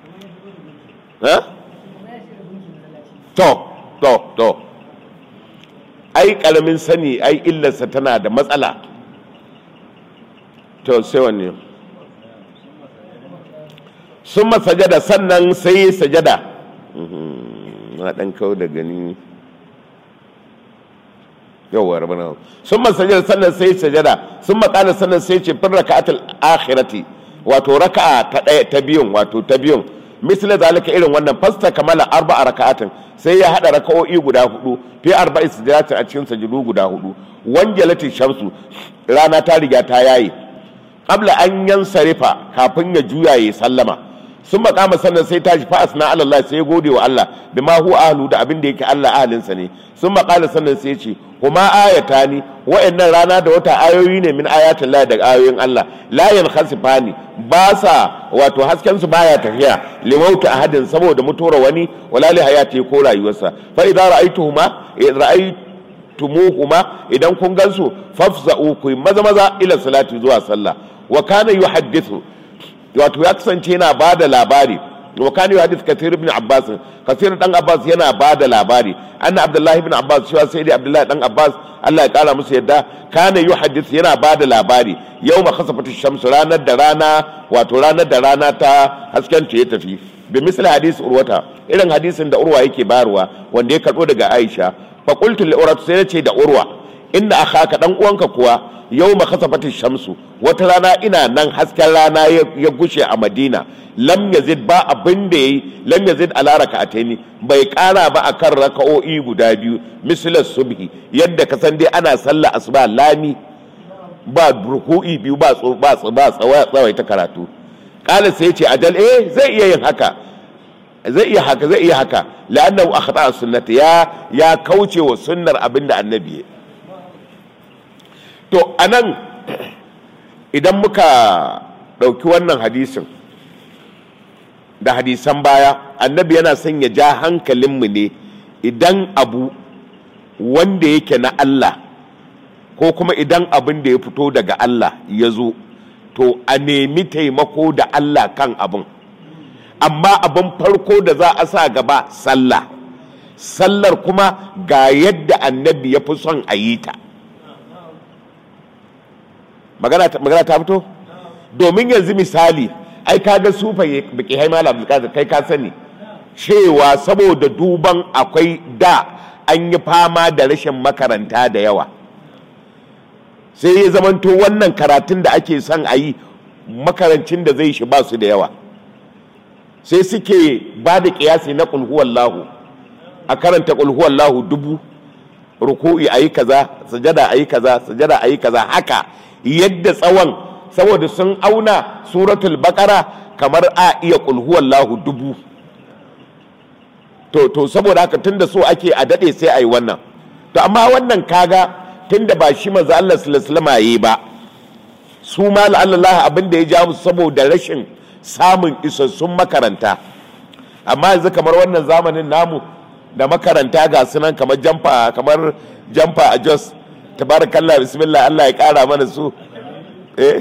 to to to ai ƙaramin sani ai illarsa tana da matsala to sai wanne sun sajada sannan sai sajada na ɗan kawo da gani yawwa rabana sun sajada sannan sai sajada sun makala sannan sai ce fin raka'atul akhirati wato raka'a ta ɗaya ta biyun wato ta biyun misali zalika irin wannan fasta kamala arba'a raka'atin sai ya hada raka'o'i guda hudu fi arba'i sujadatin a cikin sajudu guda hudu wanjalati shamsu rana ta riga ta yayi qabla an yansarifa kafin ya juya ya sallama sun makama sannan sai tashi fa asna ala Allah sai gode wa Allah bima huwa ahlu da abin da yake Allah ahalinsa ne sun makala sannan sai ce kuma ayatani wa'annan rana da wata ayoyi ne min ayatin Allah daga ayoyin Allah la yankhasifani ba sa wato hasken su baya tafiya limauta ahadin saboda mutuwar wani wala li hayati ko rayuwarsa fa idza ra'aytuhuma ra'aytumuhuma idan kun gansu fafza'u ku maza maza ila salati zuwa sallah wa kana yuhaddithu wato ya kasance yana bada labari wa kana yuhaddith kathir ibn abbas kathir dan abbas yana bada labari anna abdullahi ibn abbas cewa sai dai abdullahi dan abbas Allah ya kara musu yadda kana yuhaddith yana bada labari yawma khasafati shams ranar da rana wato ranar da rana ta hasken ta ya tafi bi misali hadisi urwata irin hadisin da urwa yake bayarwa wanda ya karbo daga aisha fa qultu li urwata sai nace da urwa inna akhaka dan uwanka kuwa yawma khasafati shamsu wata rana ina nan hasken rana ya gushe a madina lam yazid ba abin da yayi lam yazid ala raka'ataini bai kara ba akan raka'o'i guda biyu mislas subhi yadda ka san dai ana sallah asuba lami ba ruku'i biyu ba ba ba tsawai ta karatu kala sai ce ajal eh zai iya yin haka zai iya haka zai iya haka la'annahu akhta sunnati ya ya kauce wa sunnar abinda annabi ya to anan idan muka ɗauki wannan hadisin da hadisan baya annabi yana son ya ja hankalinmu ne idan abu wanda yake na Allah ko kuma idan abin da ya fito daga Allah ya zo to a nemi taimako da Allah kan abin amma abin farko da za a sa gaba sallah sallar kuma ga yadda annabi ya fi son a yi ta magana ta fito domin yanzu misali ai kaga sufa baki hai malam kai ka sani cewa saboda duban akwai da an yi fama da rashin makaranta da yawa sai ya zamanto wannan karatun da ake son a yi makarancin da zai shi ba su da yawa sai suke ba da kiyasi na kulhuwallahu a karanta kulhuwallahu dubu ruku'i a yi kaza sajada a yi kaza sajada a yi kaza haka yadda tsawon saboda sun auna suratul bakara kamar a iya kulhuwallahu dubu to to saboda haka tunda so ake a dade sai a yi wannan to amma wannan kaga tunda ba shi manzo Allah sallallahu alaihi ba su ma Allah abin da ya ja musu saboda rashin samun isassun makaranta amma yanzu kamar wannan zamanin namu da makaranta ga sunan kamar jamfa kamar jamfa a Jos tabarakallah bismillah Allah ya kara mana su eh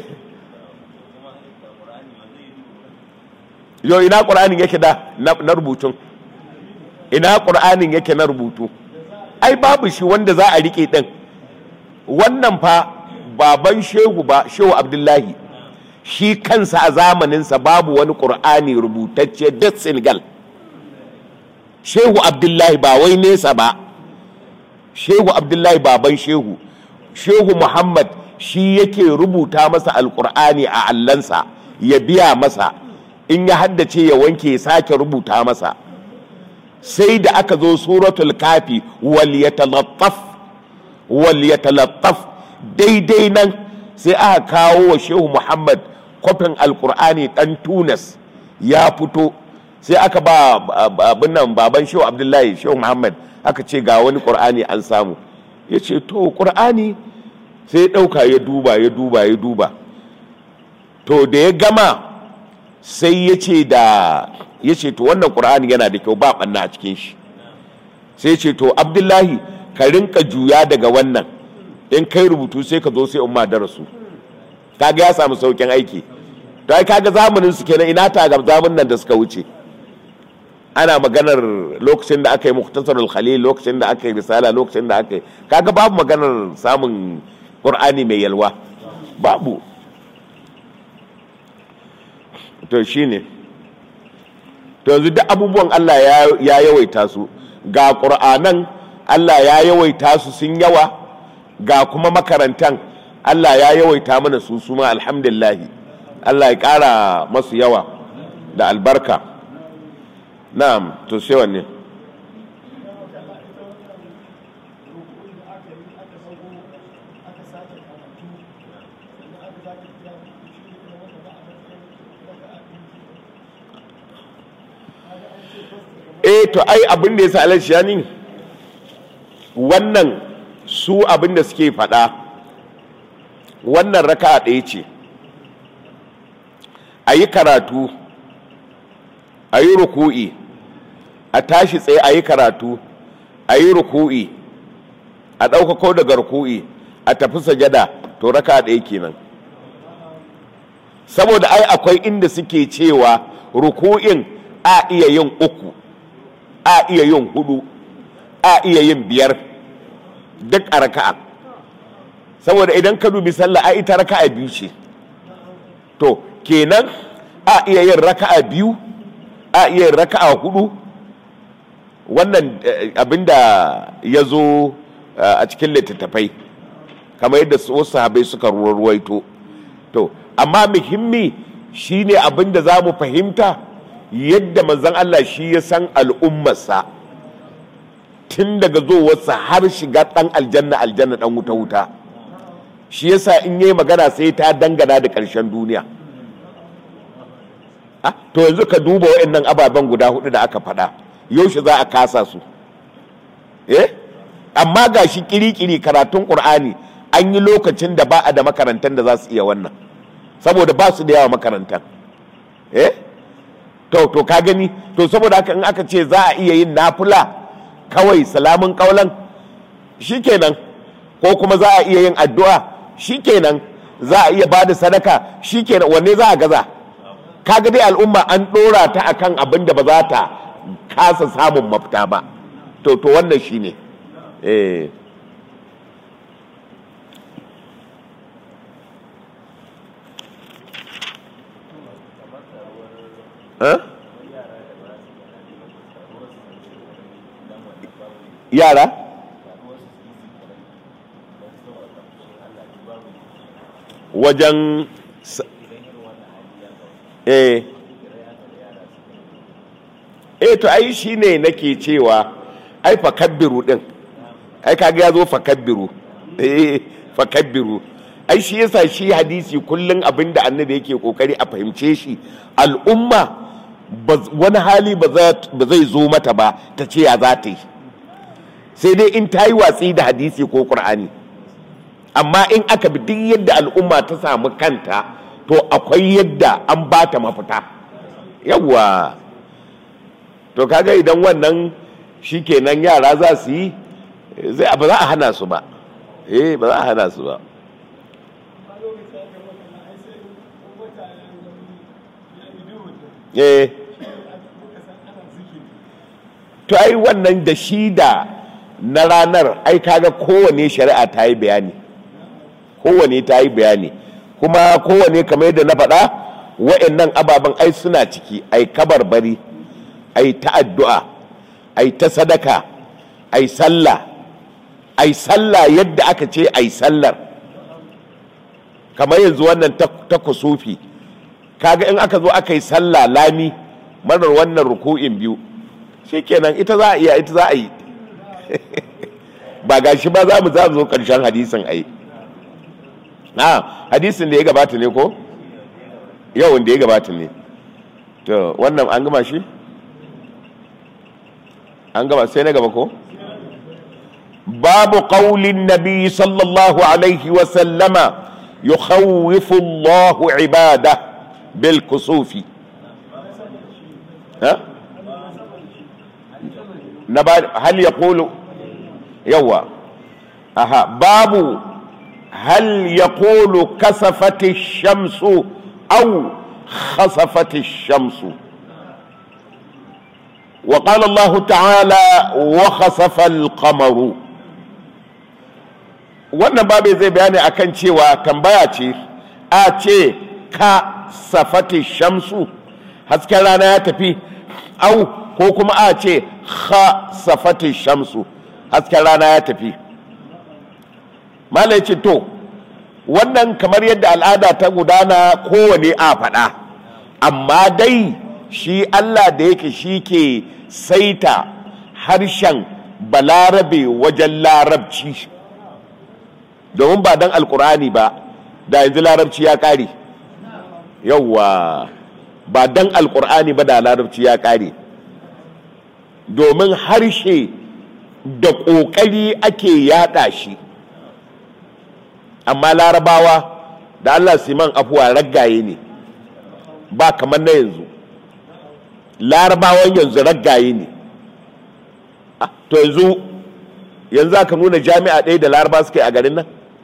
yo ina qur'anin yake da na rubutun ina qur'anin yake na rubutu ai babu shi wanda za a rike din wannan fa baban shehu ba shehu abdullahi shi kansa a zamaninsa babu wani qur'ani rubutacce da senegal shehu abdullahi ba wai nesa ba shehu abdullahi baban shehu shehu muhammad shi yake rubuta masa alkur'ani a allansa ya biya masa in ya haddace ya wanke ya sake rubuta masa sai da aka zo suratul kafi wal yatalattaf wal yatalattaf daidai nan sai aka kawo wa shehu muhammad kwafin alkur'ani dan tunas ya fito sai aka ba abin nan baban shehu abdullahi shehu muhammad aka ce ga wani ƙur'ani an samu ya ce to ƙur'ani sai ya ɗauka ya duba ya duba ya duba to da ya gama sai ya ce da ya ce to wannan ƙur'ani yana da kyau ba ɓanna a cikin shi sai ya ce to abdullahi ka rinka juya daga wannan in kai rubutu sai ka zo sai umma darasu kaga ya samu saukin aiki to ai kaga zamanin su kenan ina ta ga zamanin nan da suka wuce ana maganar lokacin da aka yi muktasarul khalil lokacin da aka yi risala lokacin da aka yi kaga babu maganar samun qur'ani mai yalwa babu to shine to yanzu duk abubuwan Allah ya yawaita su ga ƙur'anan Allah ya yawaita su sun yawa ga kuma makarantan Allah ya yawaita mana su suma alhamdulillahi Allah ya ƙara masu yawa da albarka na'am to sai wanne eh to ai abin da ya sa alashi ya ni wannan su abin da suke faɗa wannan raka ɗaya ce a yi karatu a yi ruku'i a tashi tsaye a yi karatu a yi ruku'i a ɗaukako daga ruku'i a tafi sajada to raka ɗaya kenan saboda ai akwai inda suke cewa ruku'in a iya yin uku a iya yin hudu a iya yin biyar duk a raka'a saboda idan ka dubi sallah a ita raka'a biyu ce to kenan a iya yin raka'a biyu a iya yin raka'a hudu wannan abinda ya zo a cikin littattafai kamar yadda wasu sahabai suka ruwaito to amma muhimmi shine abinda za mu fahimta yadda manzon Allah shi ya san al'ummarsa tun daga zowarsa har shiga ɗan aljanna aljanna ɗan wuta wuta shi yasa in yi magana sai ta dangana da ƙarshen duniya to yanzu ka duba waɗannan ababen guda hudu da aka faɗa yaushe za a kasa su eh amma ga shi kiri-kiri karatun ƙur'ani an yi lokacin da ba a da makarantar da za su iya wannan saboda ba su da yawa makarantar eh to to ka gani to saboda haka in aka ce za a iya yin nafula kawai salamun kaulan shikenan ko kuma za a iya yin addu'a shikenan za a iya ba da sadaka shikenan wanne za a gaza kaga dai al'umma an dora ta akan abin da ba za ta kasa samun mafita ba to to wannan shine eh Huh? yara wajen eh eh to ai shine nake cewa ai fakabbiru din ai kaga ya zo fakabbiru eh fakabbiru ai shi yasa shi hadisi kullun abinda annabi yake kokari a fahimce shi al'umma wani hali ba zai zo mata ba ta ce ya za ta yi sai dai in ta yi watsi da hadisi ko ƙur'ani amma in aka bi duk yadda al'umma ta samu kanta to akwai yadda an ba ta mafita yawwa to kaga idan wannan shi kenan yara za su yi zai ba za a hana su ba eh ba za a hana su ba eh to ai wannan da shi da na ranar ai kaga kowane shari'a ta yi bayani kowane ta yi bayani kuma kowane kamar yadda na faɗa wa'annan ababen ai suna ciki ai kabarbari ai ta addu'a ai ta sadaka ai sallah ai sallah yadda aka ce ai sallar kamar yanzu wannan ta kusufi kaga in aka zo aka yi sallah lami marar wannan ruku'in biyu shikenan ita za a iya ita za a yi ba gashi ba za mu za zo karshen hadisin ai na hadisin da ya gabata ne ko yawan da ya gabata ne to wannan an gama shi an gama sai na gaba ko babu qaulin nabi sallallahu alaihi wa sallama yukhawwifu Allahu ibada bil kusufi ha na ba hal yaqulu yawa aha babu hal yaqulu kasafati shamsu aw khasafati shamsu وقال الله تعالى وخسف القمر wannan babu zai bayani akan cewa tambaya ce a ce ka safati shamsu hasken rana ya tafi au ko kuma a ce ha safati shamsu hasken rana ya tafi malai ce to wannan kamar yadda al'ada ta gudana kowane a faɗa amma dai shi allah da yake shi ke saita harshen balarabe wajen larabci domin ba don alkurani ba da yanzu larabci ya ƙare yauwa ba don alkur'ani ba da larabci ya ƙare domin harshe da ƙoƙari ake yaɗa shi amma larabawa da allah siman afuwa raggaye ne ba kamar na yanzu larabawan yanzu raggaye ne to yanzu yanzu aka nuna jami'a ɗaya da laraba suka yi a garin nan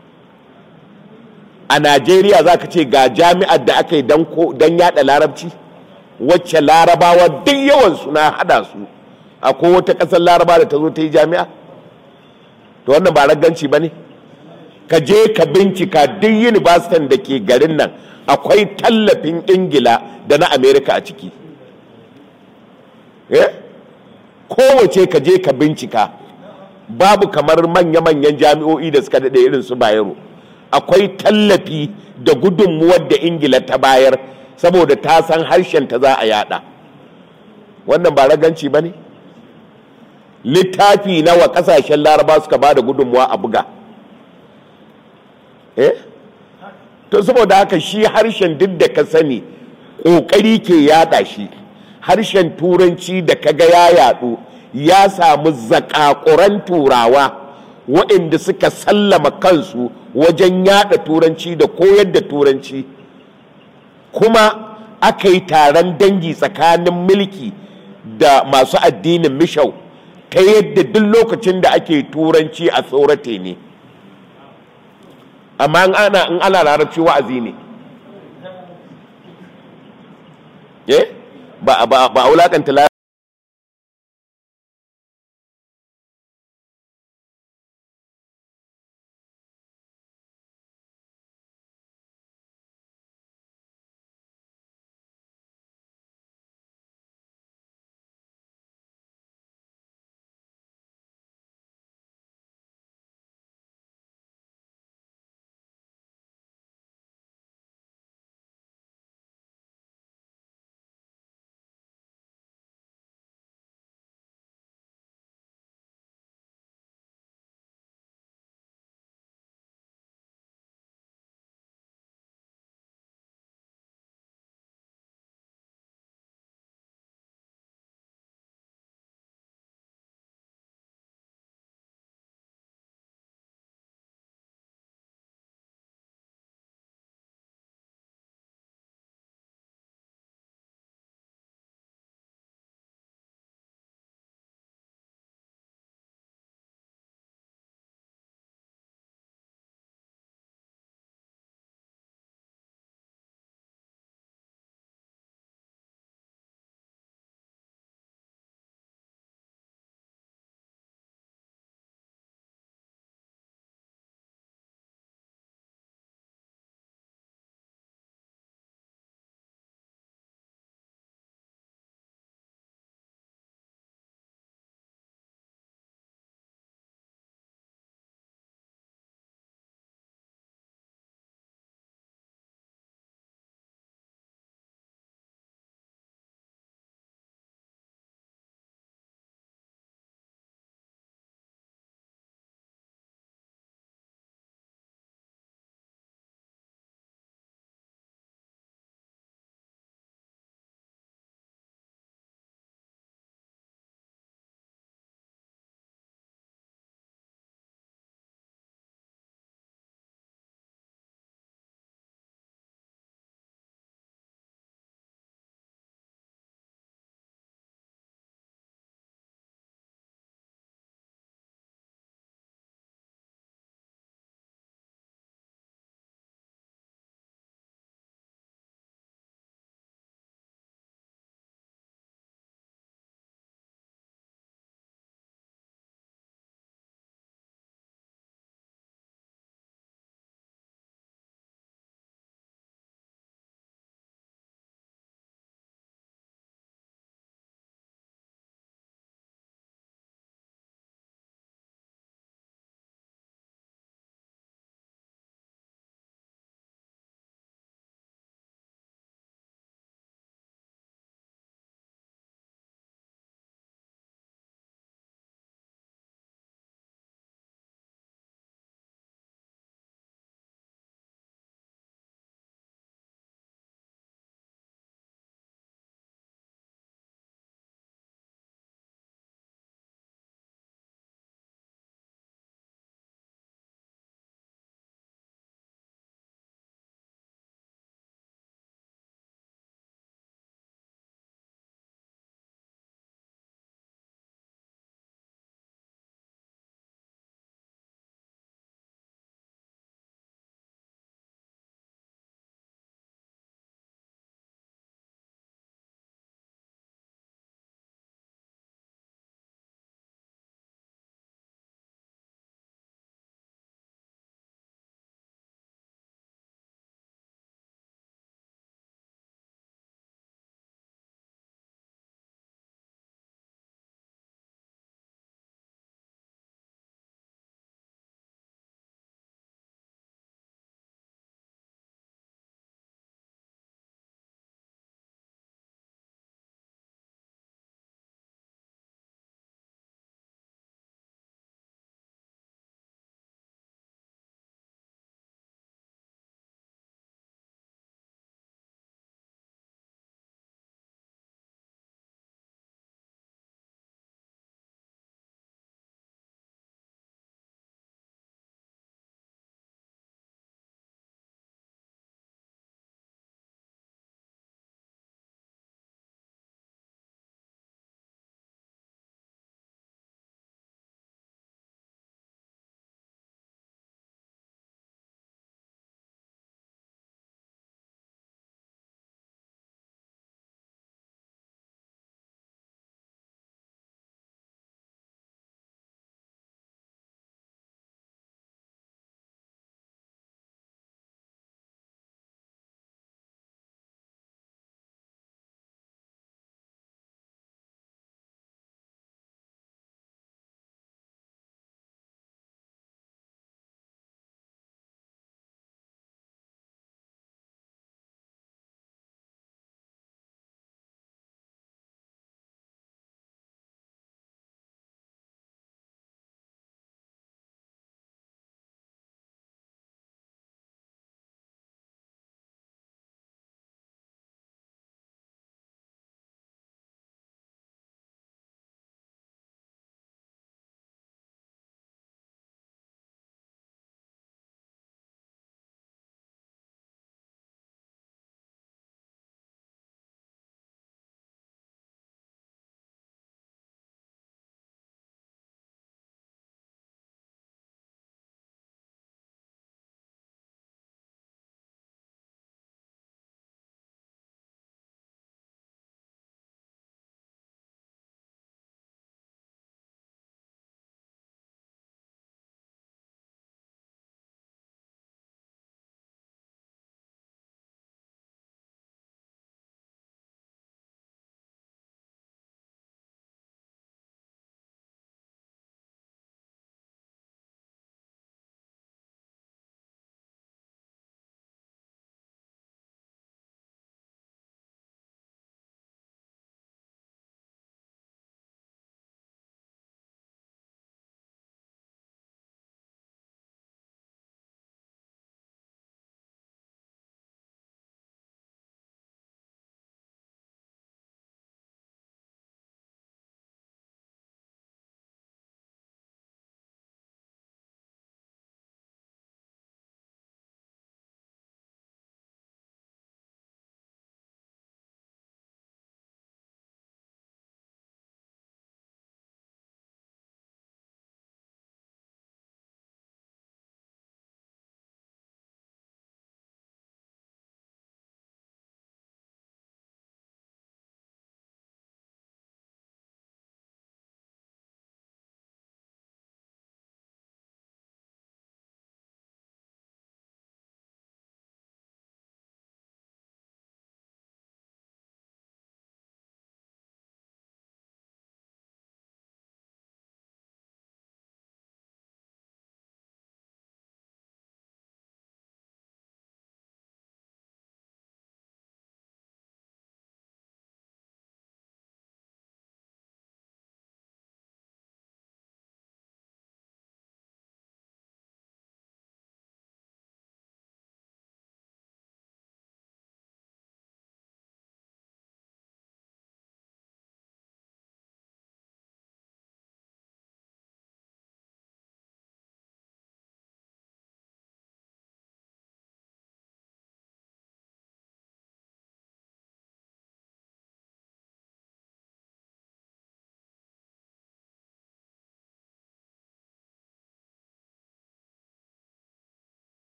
a najeriya za ka ce ga jami'ar da aka yi don yada larabci wacce larabawa duk yawansu na hada su a wata ƙasar laraba da ta zo ta yi jami'a to wannan ba ragganci ba ne ka je ka bincika duk yunibasitin da ke garin nan akwai tallafin ingila da na amerika a ciki kowace ka je ka bincika babu kamar manya-manyan jami'o'i da suka daɗe irin su bayero akwai tallafi da gudunmuwar da ingila ta bayar saboda ta san harshen ta za a yada wannan ba raganci ba ne littafi nawa kasashen laraba suka ba da gudunmuwa a buga eh to saboda haka shi harshen duk da ka sani ƙoƙari ke yada shi harshen turanci da kaga ya yadu ya samu zakakuran turawa waɗanda suka sallama kansu wajen yada turanci da koyar da turanci kuma aka yi taron dangi tsakanin mulki da masu addinin mishau ta yadda duk lokacin da ake turanci a tsorate ne amma in ana in ana larabci wa'azi ne ba a wulakanta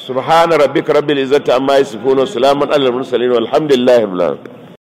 subhana rabbika rabbil izzati amma yasifun wa salamun alal mursalin walhamdulillahi rabbil alamin